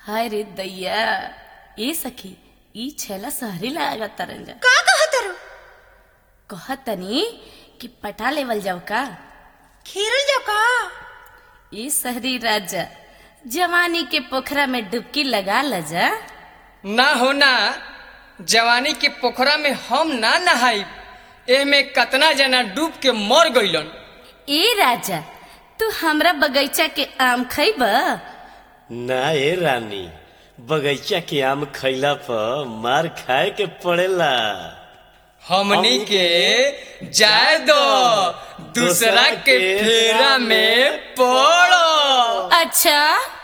हाय रे दैया ए सखी ई छेला सहरी लागत तरंजा का कहतर कहतनी कि पटा लेवल जाओ का खीरल जो का ई सहरी राजा जवानी के पोखरा में डुबकी लगा लजा ना हो ना जवानी के पोखरा में हम ना नहाइब एमे कतना जना डूब के मर गइलन ए राजा तू हमरा बगीचा के आम खइब ना ए रानी बगीचा के आम खैला पर मार खाए के पड़ेला हमनी के जाए दो दूसरा के फेरा में पड़ो अच्छा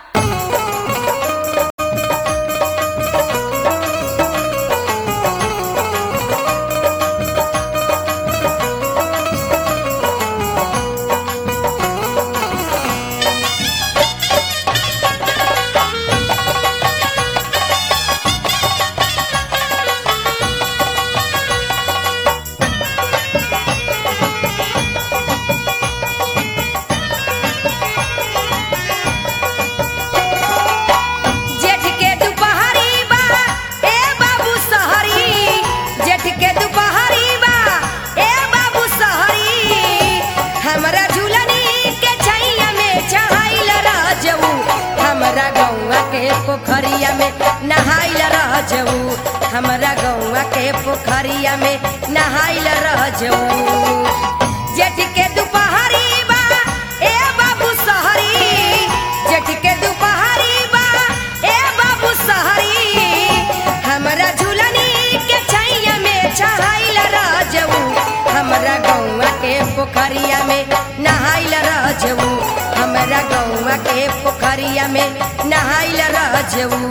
जेठ के दुपहरी बा ए बाबू सहरी जेठ के दुपहरी बा ए बाबू सहरी हमरा झूलनी के छैया में चढ़ाइल रह जऊ हमरा गौवा के पोखरिया में नहाइल रह जऊ हमरा गौवा के पोखरिया में नहाइल रह जऊ जेठ के दुपहरी बा ए बाबू सहरी जेठ के दुपहरी बा ए बाबू सहरी हमरा झूलनी के छैया में चढ़ाइल रह जऊ हमरा गौवा के पोखरिया में नहाइल रह जऊ हमरा गौवा के पोखरिया में नहाइल रह जऊ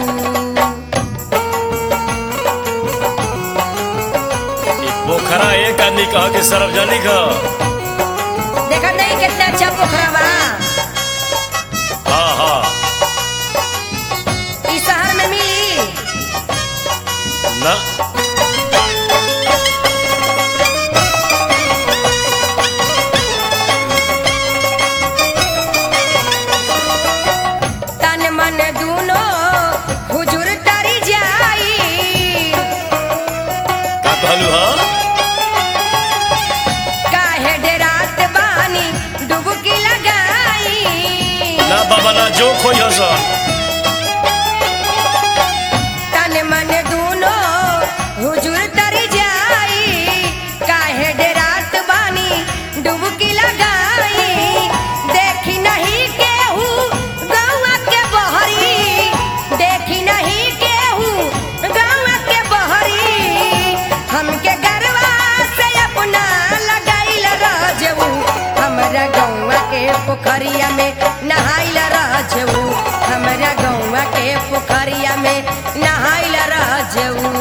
ई पोखरा एक आदमी कह के सार्वजनिक ह देखा नहीं कितना अच्छा पोखरा बा हाँ हाँ ई शहर में मिली ना तन मन दूनो हुजूर तरी जाई का कहलू ह काहे डेरात बानी डुबकी लगाई ना बाबा ना जो खोई हसन तन मन दूनो हुजूर तरी जाई काहे डेरात बानी डुबकी लगाई देखी नहीं केहू गौआ के बहरी देखी नहीं केहू गौआ के बहरी हमके गरवा से अपना लगाइल रह जऊ हमरा गौआ के पोखरिया में नहाइल रह जऊ हमरा गौआ के पोखरिया में नहाइल रह जऊ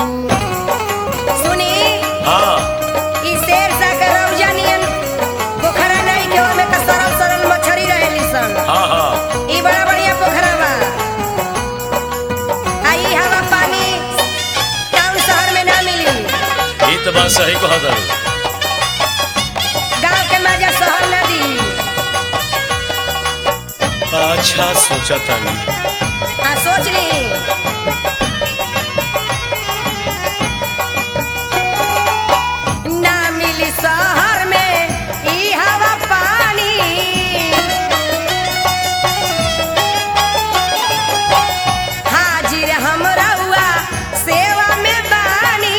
सुनी हाँ ई शेर सा के रौजा नियन पोखरा नहीं के ओमे का सरल सरल मछरी रहेली सन हाँ हाँ ई बड़ा बढ़िया पोखरा बा आ ई हवा पानी टाउन शहर में ना मिली ई तो बात सही कह दरू गांव के मजा शहर ना दी अच्छा सोचा तानी आ सोच ली ना मिली शहर में ई हवा पानी हाजिर हम रहुआ सेवा में बानी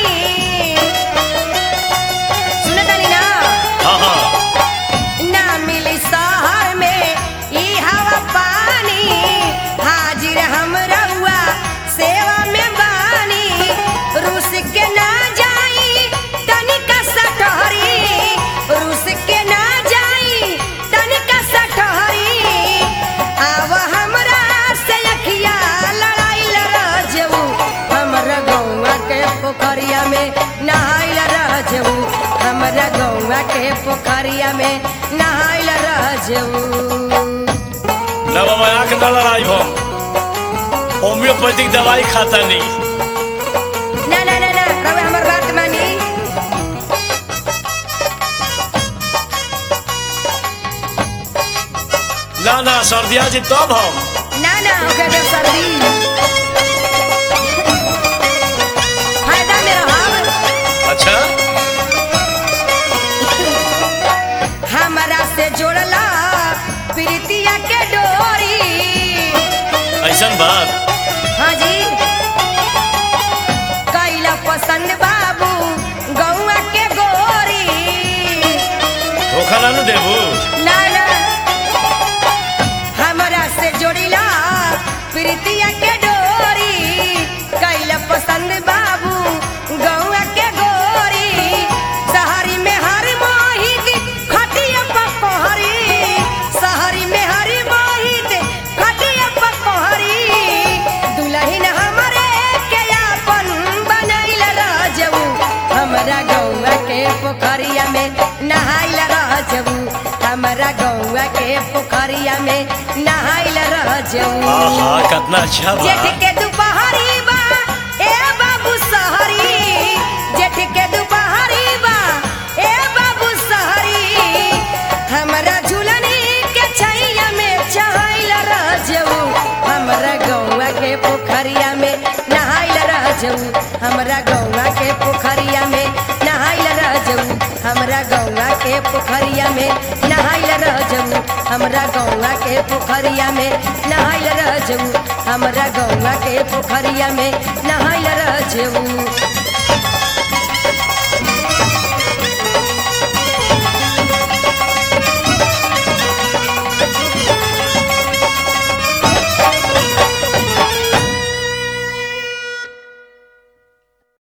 सुनत तानी ना हाँ हाँ ना मिली शहर में ई हवा पानी हाजिर हम रहुआ सेवा में बानी रूस के ना जाई तनिका सटहरी रूस के ना जाई तनिका सटहरी आव हमरा से अखिया लड़ाइल रह जऊ हमरा गौवा के पोखरिया में नहाइल रह जऊ हमरा गौवा के पोखरिया में नहाइल रह जऊ ना बाबा आँख ना लड़ाई हम होम्योपैथिक दवाई खाता नहीं ना ना ना ना रवे हमर बात मानी ना ना सर्दिया जी तब हम ना ना हो गया सर्दी कैसन बात हाँ जी कैला पसंद बाबू गौआ के गोरी धोखा ना नु देबू ना ना हमरा से जोड़िला प्रीतिया के डोरी कैला पसंद बाबू गौआ के गोरी शहरी में हर मोहित खटिया पकोहरी शहरी में हर मोहित खटिया पकोहरी दुल्हन हमरे के अपन बनैल राजऊ हमरा गौआ के पोखरिया में नहाइल राजऊ हमरा गौआ के पोखरिया में नहाइल राजऊ आहा कितना अच्छा बा जेठ के दुपहरी बा ए बाबू सहरी जेठ के दुपहरी बा ए बाबू सहरी हमरा झुलनी के छैया में चहाइल राजऊ हमरा गौआ के पोखरिया में नहाइल राजऊ हमरा गौआ के पोखरिया में नहाइल राजऊ हमरा गौआ के पोखरिया में नहाइल राजऊ हमरा गौआ के पोखरिया में नहाइल राजऊ हमरा गौआ के पोखरिया में नहाइल राजऊ